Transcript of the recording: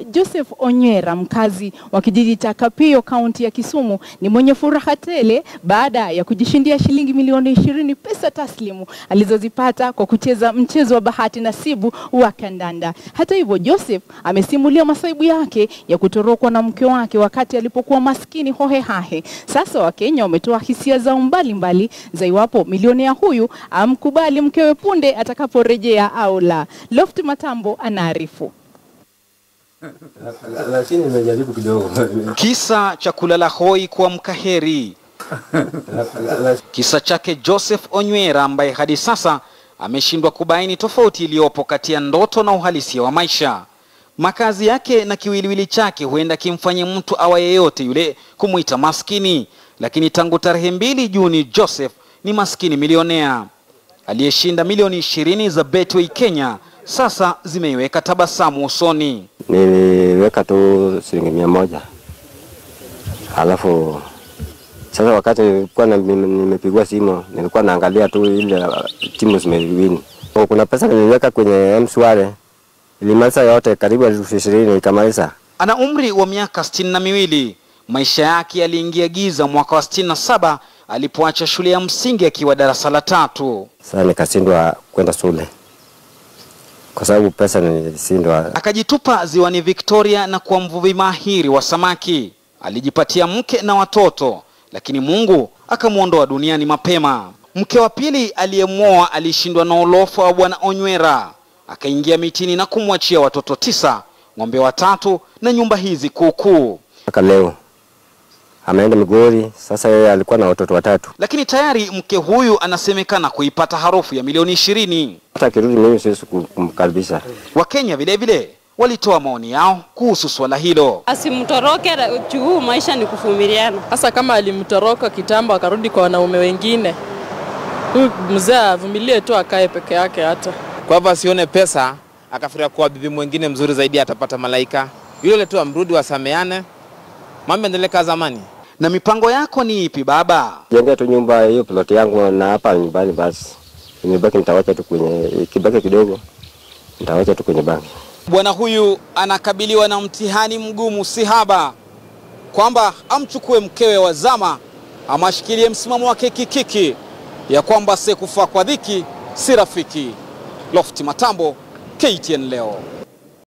Joseph Onywera, mkazi wa kijiji cha Kapio, kaunti ya Kisumu, ni mwenye furaha tele baada ya kujishindia shilingi milioni ishirini pesa taslimu alizozipata kwa kucheza mchezo wa bahati nasibu wa kandanda. Hata hivyo, Joseph amesimulia masaibu yake ya kutorokwa na mke wake wakati alipokuwa maskini hohehahe. Sasa Wakenya wametoa hisia zao mbalimbali za iwapo milionea huyu amkubali mkewe punde atakaporejea au la. Loft Matambo anaarifu. lakini nimejaribu kidogo. Kisa cha kulala hoi kuamka heri. Kisa chake Joseph Onywera ambaye hadi sasa ameshindwa kubaini tofauti iliyopo kati ya ndoto na uhalisia wa maisha. Makazi yake na kiwiliwili chake huenda kimfanye mtu awa yeyote yule kumwita maskini, lakini tangu tarehe mbili Juni Joseph ni maskini milionea aliyeshinda milioni ishirini za Betway Kenya, sasa zimeiweka tabasamu usoni. Niliweka tu shilingi mia moja alafu sasa wakati nilikuwa na- nime- nimepigwa simu nilikuwa naangalia tu ile uh, timu zimewini. Oh, Kuna pesa niliweka kwenye mshwari ilimaliza yote karibu elfu ishirini ikamaliza. Ana umri wa miaka sitini na miwili. Maisha yake yaliingia giza mwaka wa sitini na saba alipoacha shule ya msingi akiwa darasa la tatu. Sasa nikashindwa kwenda shule kwa sababu pesa nilishindwa. Akajitupa ziwani Victoria na kuwa mvuvi mahiri wa samaki. Alijipatia mke na watoto, lakini Mungu akamwondoa duniani mapema. Mke wa pili aliyemwoa alishindwa na ulofa wa bwana Onywera, akaingia mitini na kumwachia watoto tisa, ng'ombe watatu na nyumba hizi kuukuu. Mpaka leo ameenda Migori. Sasa yeye alikuwa na watoto watatu. Lakini tayari mke huyu anasemekana kuipata harufu ya milioni ishirini. Hata akirudi mimi siwezi kum- kumkaribisha. Wakenya vile vile walitoa maoni yao kuhusu swala hilo. Asimtoroke juu maisha ni kuvumiliana. Hasa kama alimtoroka kitambo akarudi kwa wanaume wengine, huyu mzee avumilie tu, akae peke yake hata Kwa hivyo asione pesa akafikiria kuwa bibi mwingine mzuri zaidi atapata malaika. Yule tu amrudi, wasameane, mambo endelee kama zamani. Na mipango yako ni ipi baba? Jengea tu nyumba hiyo ploti yangu na hapa nyumbani basi. Imebaki nitawacha tu kwenye kibaki kidogo. Nitawacha tu kwenye banki. Bwana huyu anakabiliwa na mtihani mgumu si haba, kwamba amchukue mkewe wa zama ama ashikilie msimamo wake kikiki ya kwamba asiyekufa kwa dhiki si rafiki. Lofti Matambo, KTN leo.